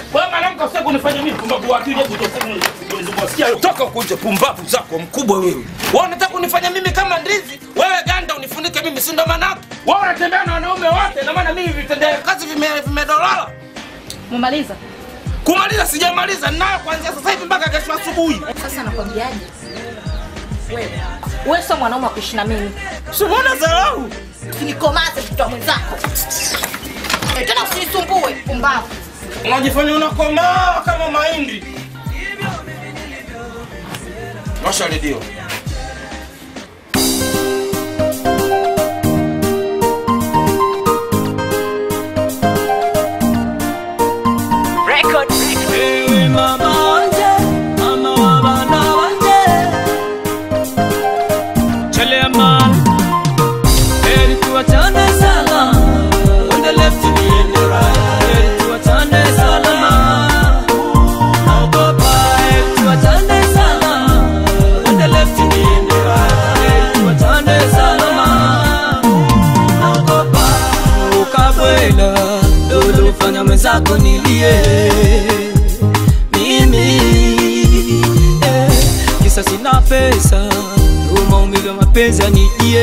Wewe mwanamke usije kunifanya mimi pumbavu wa akili hebu toka kunizungua. Sikia toka huko nje pumbavu zako mkubwa wewe. Wewe unataka kunifanya mimi kama ndizi? Wewe ganda unifunike mimi si ndo maana yake? Wewe unatembea na wanaume wote na maana mimi vitendea kazi vime- vimedolala. Mumaliza. Kumaliza sijamaliza ninayo kuanzia sasa hivi mpaka kesho asubuhi. Sasa nakwambiaje? Wewe. Wewe sio mwanaume wa kuishi na mimi. Simona dharau. Usinikomaze mtoto wa mwenzako. Eh, tena usinisumbue, pumbavu. Unajifanya unakomaa kama mahindi. Washa redio. Ewe mama wanje, mama wa bana wanje. Chelea man, heri tuachane salama. On the left me and the right, heri tuachane salama. Naogopa, heri tuachane salama. On the left me and the right, heri tuachane salama. Naogopa, ukabwela, lolo fanya mwenzako nilie mimi eh, kisa sina pesa ndo maumivu ya mapenzi yanijie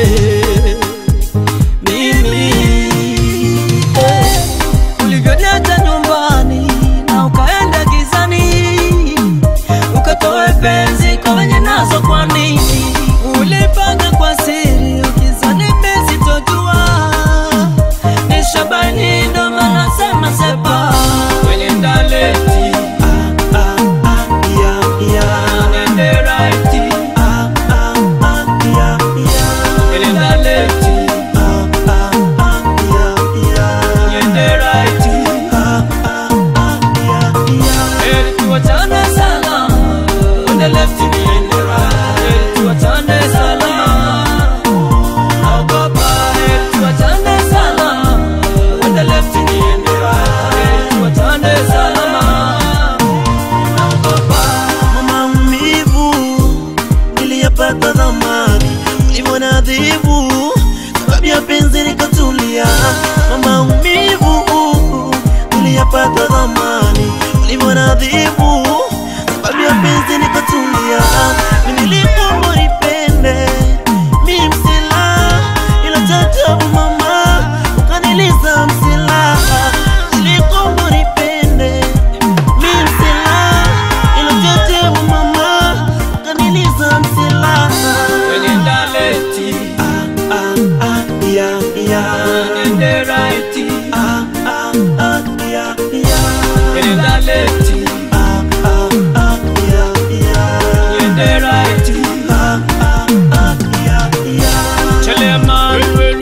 mimi eh, ulivyoniacha nyumbani na ukaenda gizani ukatoe penzi kwa wenye nazo kwa nini ulipanga kwa siri ukizani mimi sitojua ni shabani ndo maana sema sepa kwenye ndaleti ah, ah, ah, yeah, yeah. Nende righti ah, ah, ah, yeah, yeah. kwenye ndaleti ah, ah, ah, yeah, yeah. Nende righti ah, ah, ah, yeah, yeah. Heri tuachane salama on the left me and the right Heri tuachane salama Naogopa heri tuachane salama on the left me and the right Heri tuachane salama Naogopa maumivu niliyapata zamani ulivyonadhibu sababu ya penzi nikatulia maumivu niliyapata zamani ulivyonadhibu sababu ya penzi nikatulia nilikuwa nipende mi msila ila tatabu mama ukaniliza msila nilikuwa nipende mi msila ila tatabu mama ukaniliza msila kwenye ndaleti ah, ah, ah, yeah, yeah. Nende righti Ah, ah, ah, yeah, yeah. kwenye ndaleti Ah, ah, ah, yeah, yeah. Nende righti Ah, ah, ah, yeah, yeah. Chelea man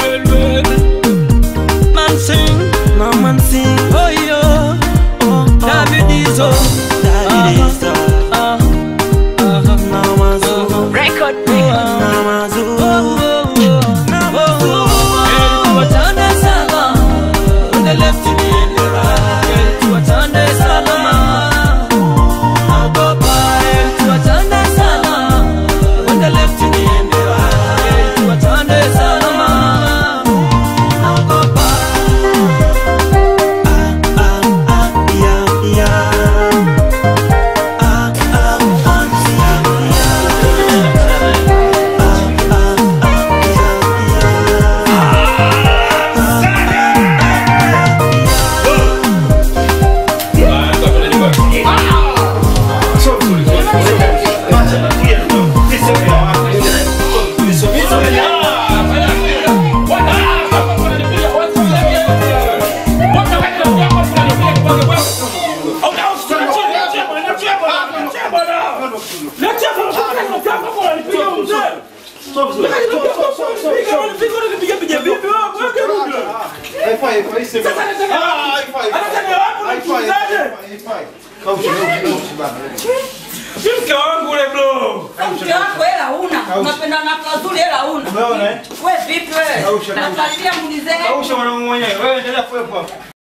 Man sing No man sing, Oh yo oh, David Izo Daddy Lisa. Ah Ah No man zoo, Record. no man zoo. Ah, ah, yeah, yeah. Ah, ah, ah, yeah, yeah. Ah, ah, ah, yeah, yeah. Mke wangu ule bro. Mke wako hela una, unapenda na kazuri hela una. Umeona eh? Wewe vipi wewe? Kausha, Nafuatilia muulize. Kausha mwanangu mwenyewe. Wewe endelea kuwepo hapo.